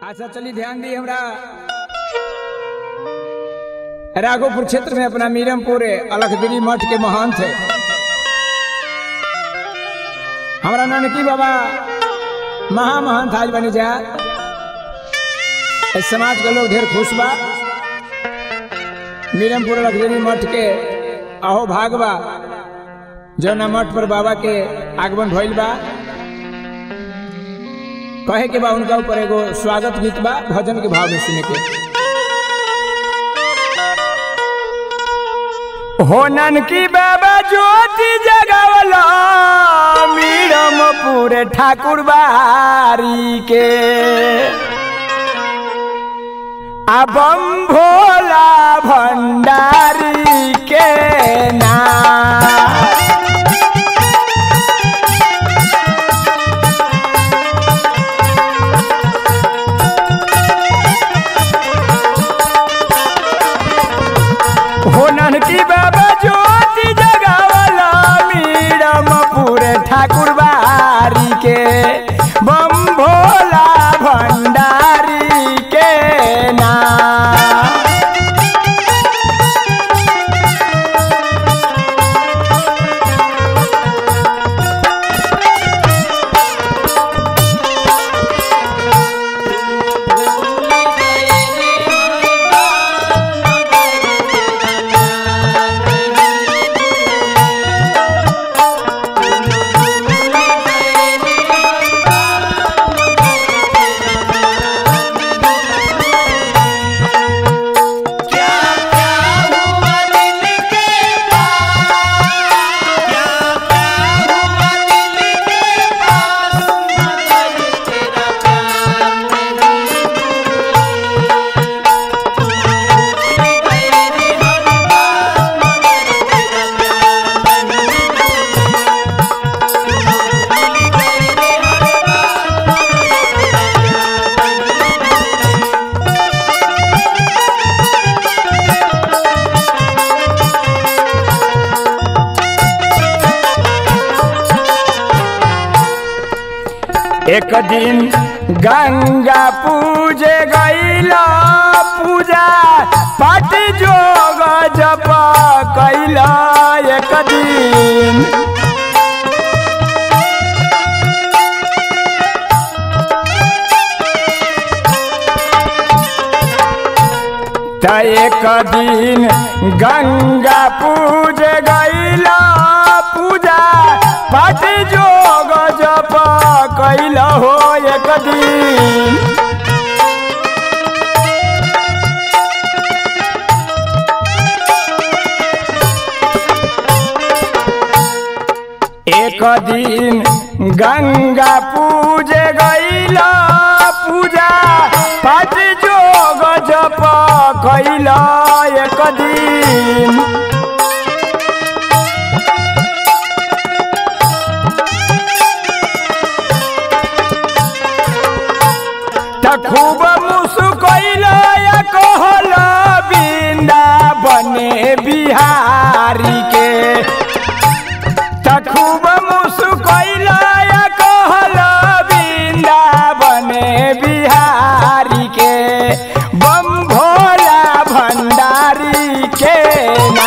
अच्छा चलिए ध्यान दी हमरा राघोपुर क्षेत्र में अपना मीरमपुर अलखगिरी मठ के महंत है हमारा नानकी बाबा महामहंत आज बने जा इस समाज के लोग ढेर खुश बा मीरमपुर अलखगिरी मठ के अहो भाग बा जौना मठ पर बाबा के आगमन भइल बा कहे के बा उनका ऊपर एगो स्वागत गीत बा भजन के भाव में सुने के होनन की बाबा ज्योति जगावला मीरमपुर ठाकुर बारी के अबम भोला भंडारी के ना होनन की बाबा ज्योति जगावला मीरमपुर ठाकुर बारी के बम भोला भंडारी के ना एक दिन गंगा पूजे गईला पूजा पाठ जोग जप कैला एक दिन त एक दिन गंगा पूजे गईला पूजा पाठ जोग जप कैला हो एक दिन एक दिन गंगा पूजे गईला पूजा पाठ जोग जप कैला एक दिन त खूब मुसुकैल कहल बिंदा बने बिहारी के त खूब मुसुकैल कहल बिंदा बने बिहारी के बम भोला भंडारी के ना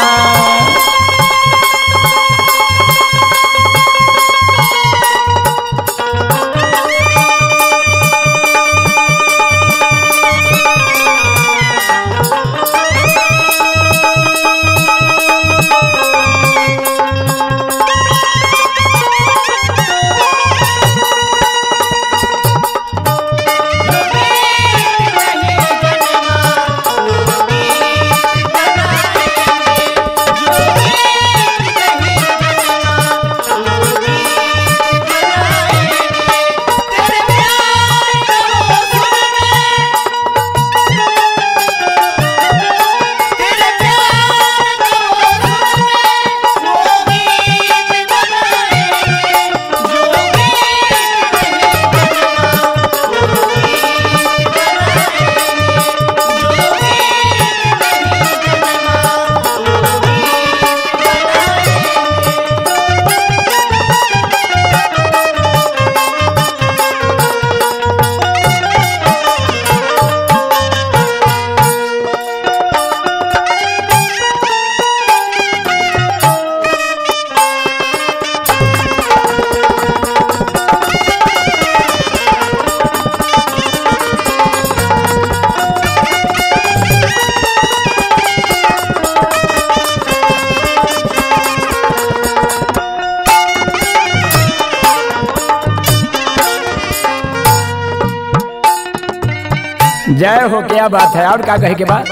जय हो क्या बात है और का कहे के बाद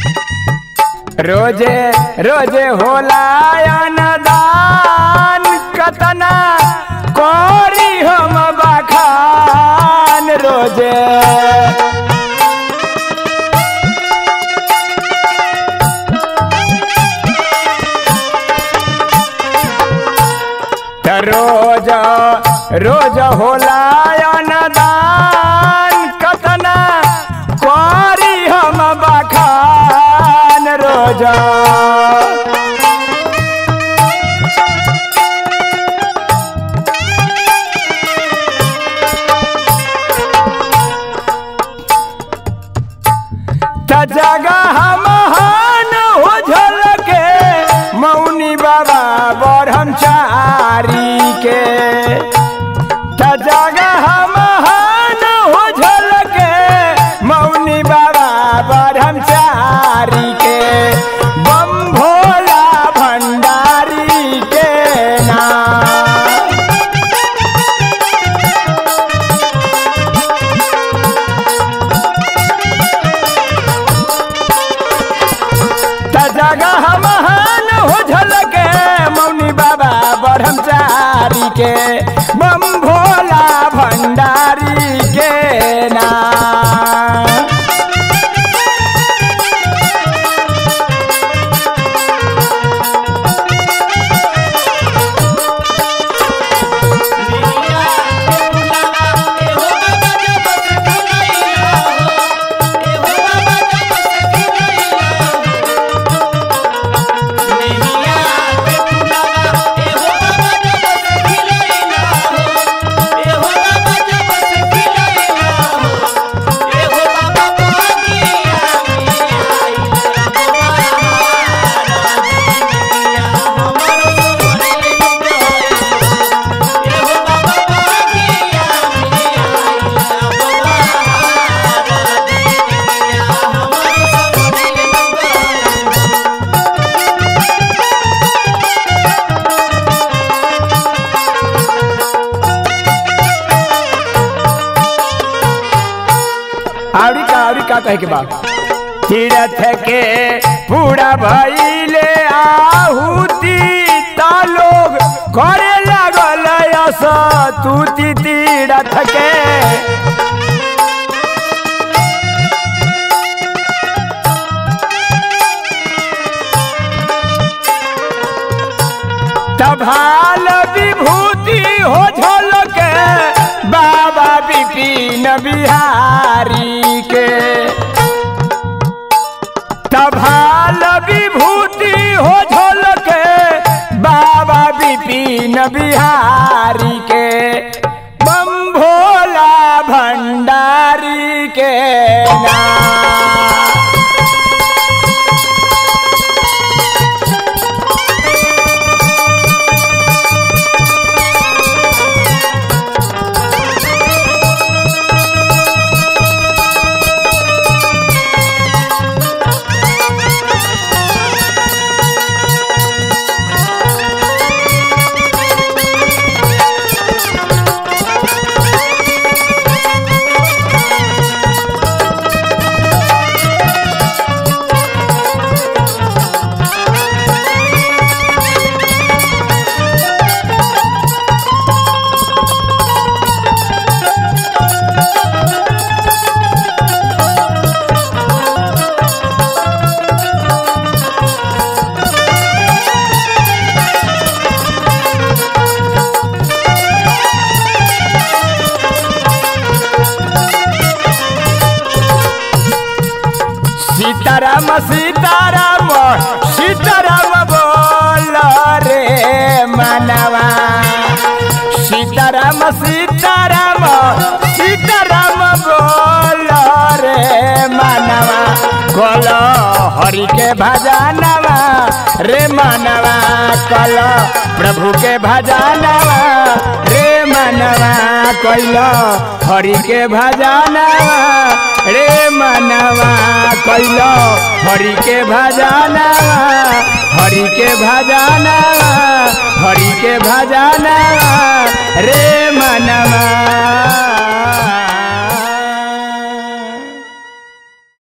रोजे रोजे होला दान कतना कोरी हम बखान रोजे त रोज रोज होला दान कतना कोरी हम बखान रोज त जगह महान हो झलके मौनी बाबा ब्रह्मचारी के त जगह महान हो झलके मौनी बाबा ब्रह्मचारी के बम भोला भंडारी के नाम त जगह महान हो झलके मौनी बाबा ब्रह्मचारी के बम भोला भंडारी के नाम आवड़ी का आवड़ी का कहे के बाद तीरथ के पूरा भइले आहुति ता लोग करे लागल यस तूती तीरथ के तभाल विभूति हो झलके बाबा विपिन बिहारी के तभाल विभूति हो झलके बाबा विपिन बिहारी के बम भोला भंडारी के नाम सीताराम सीताराम सीताराम बोल रे मनवा सीताराम सीताराम सीताराम बोल रे मनवा कल हरि के भजनवा रे मनवा कल प्रभु के भजनवा रे मनवा कैल हरि के भजनवा रे मनवा कैल हरि के भजनवा हरि के भजनवा हरि के भजनवा रे मनवा